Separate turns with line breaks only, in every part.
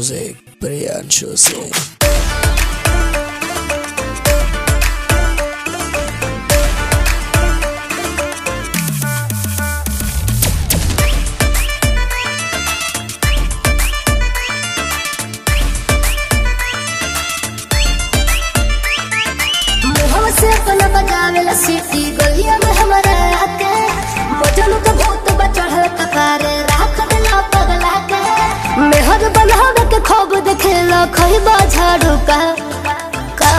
music, Priyanshu Singh.
मुहवा से अपन बजावेला सीटी गलिया में हमारा आके बजन तो भूत बचढ़ल कपारे राख देला पगला के मेहर बनावे के खूब देखेला खइबा झाड़ू का का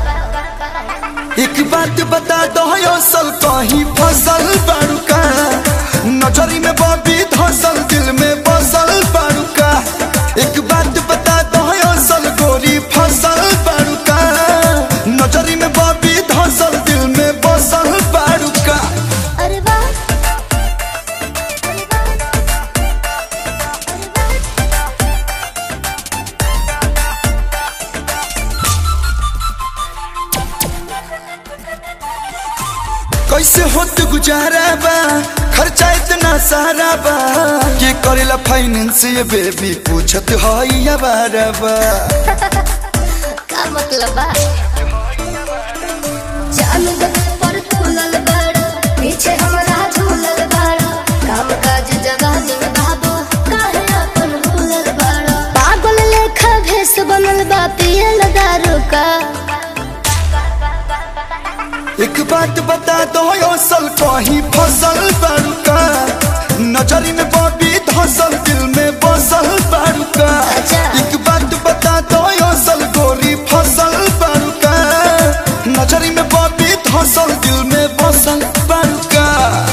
एक बात बता दो असल कहीं फसल बाड़ूका नजरी में बबी धसल दिल में बसल बाड़ूका एक बात बता दो असल गोरी फसल बाड़ूका नजरी में बबी धसल दिल में बसल बाड़ूका
अरे वाह
कैसे होत गुजारा बा खर्चा इतना सारा बा के करेला फाइनेंस ये बेबी पूछत हई बारा बा
का मतलब बा जान दे पर तुलल बड़ा पीछे हमरा झूलल बड़ा काम काज जगह दिन बाबू काहे अपन भूलल बड़ा पागल लेखा भेस बनल बा पियल दारू का
एक बात बता दो असल कहीं फसल बाड़ूका नजरी में बबी धसल दिल में बसल बाड़ूका
अच्छा।
एक बात बता दो असल गोरी फसल बाड़ूका नजरी में बबी धसल दिल में बसल बाड़ूका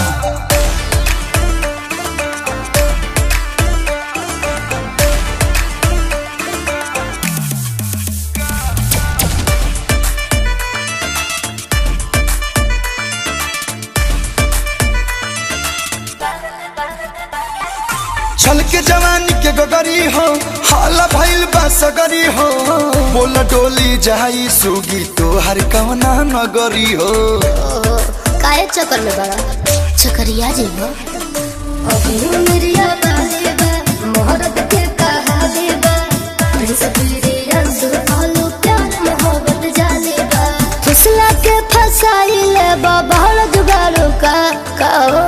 छल के जवानी के गगरी हो हाला भइल बा सगरी हो बोल डोली जाई सुगी तोहर कवना नगरी हो
ओहो काहे चक्कर में बड़ा चक्करिया जी हो अभी मेरिया बाले बा मोहरत के कहा दे बा प्रिंस प्रिया सुर आलू प्यार मोहब्बत जाले बा फिसला के फसाई ले बा बहड़ जुगाड़ू का का हो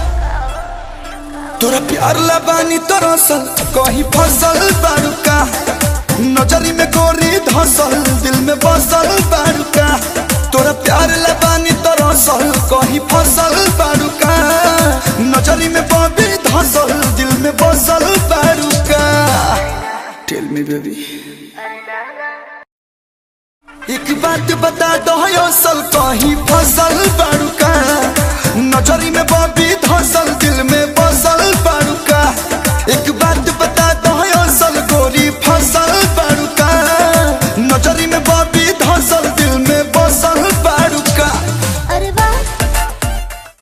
तोरा प्यार लबानी तोरा सल कहीं फसल बाड़ूका नजरी में गोरी धसल दिल में बसल बाड़ूका तोरा प्यार लबानी तोरा सल कहीं फसल बाड़ूका नजरी में बबी धसल दिल में बसल बाड़ूका टेल मी बेबी एक बात बता दो असल कहीं फसल बाड़ूका नजरी में बबी धसल दिल में बसल बाड़ूका